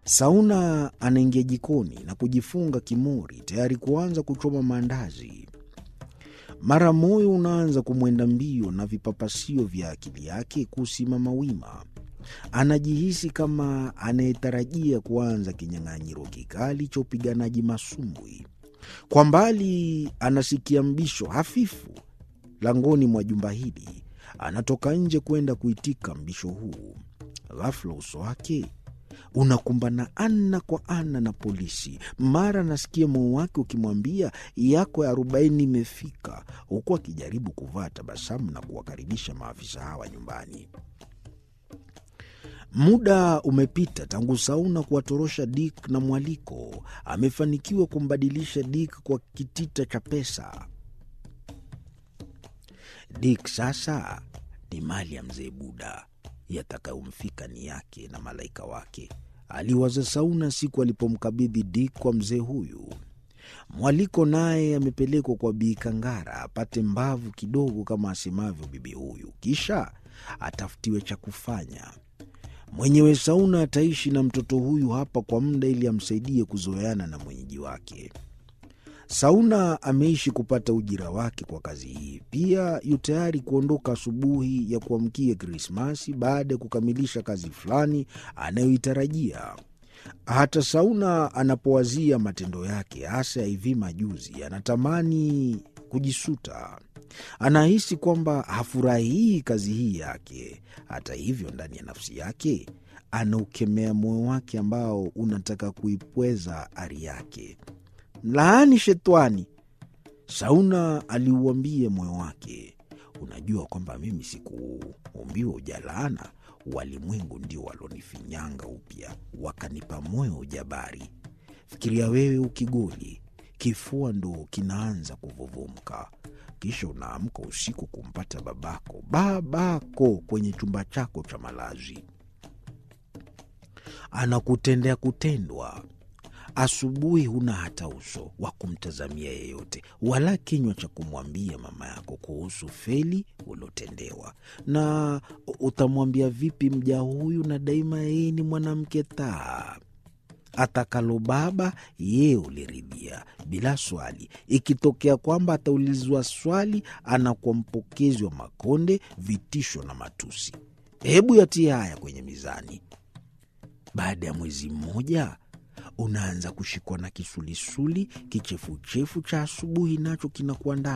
Sauna anaingia jikoni na kujifunga kimori tayari kuanza kuchoma maandazi. Mara moyo unaanza kumwenda mbio na vipapasio vya akili yake kusimama wima. Anajihisi kama anayetarajia kuanza kinyang'anyiro kikali cha upiganaji masumbwi. Kwa mbali anasikia mbisho hafifu langoni mwa jumba hili. Anatoka nje kwenda kuitika mbisho huu. Ghafula uso wake unakumbana ana kwa ana na polisi. Mara anasikia moyo wake ukimwambia yako ya arobaini imefika, huku akijaribu kuvaa tabasamu na kuwakaribisha maafisa hawa nyumbani. Muda umepita tangu Sauna kuwatorosha Dick na mwaliko. Amefanikiwa kumbadilisha Dick kwa kitita cha pesa. Dick sasa ni mali ya mzee Buda, yatakayomfika ni yake na malaika wake, aliwaza Sauna siku alipomkabidhi Dick kwa mzee huyu. Mwaliko naye amepelekwa kwa Bii Kangara apate mbavu kidogo, kama asemavyo bibi huyu, kisha atafutiwe cha kufanya. Mwenyewe Sauna ataishi na mtoto huyu hapa kwa muda ili amsaidie kuzoeana na mwenyeji wake. Sauna ameishi kupata ujira wake kwa kazi hii. Pia yu tayari kuondoka asubuhi ya kuamkia Krismasi baada ya kukamilisha kazi fulani anayoitarajia. Hata Sauna anapowazia matendo yake, hasa ya hivi majuzi, anatamani kujisuta. Anahisi kwamba hafurahii kazi hii yake. Hata hivyo, ndani ya nafsi yake anaukemea moyo wake ambao unataka kuipweza ari yake. Mlaani shetwani, Sauna aliuambia moyo wake. Unajua kwamba mimi sikuumbiwa ujalaana, walimwengu ndio walonifinyanga upya, wakanipa moyo ujabari. Fikiria wewe ukigoli, kifua ndo kinaanza kuvuvumka, kisha unaamka usiku kumpata babako babako kwenye chumba chako cha malazi, anakutendea kutendwa Asubuhi huna hata uso wa kumtazamia yeyote, wala kinywa cha kumwambia mama yako kuhusu feli uliotendewa. Na utamwambia vipi mja huyu, na daima yeye ni mwanamke taa? Atakalo baba yeye uliridhia bila swali. Ikitokea kwamba ataulizwa swali, anakuwa mpokezi wa makonde, vitisho na matusi. Hebu yatie haya kwenye mizani. Baada ya mwezi mmoja unaanza kushikwa na kisulisuli, kichefuchefu cha asubuhi nacho kinakuandama.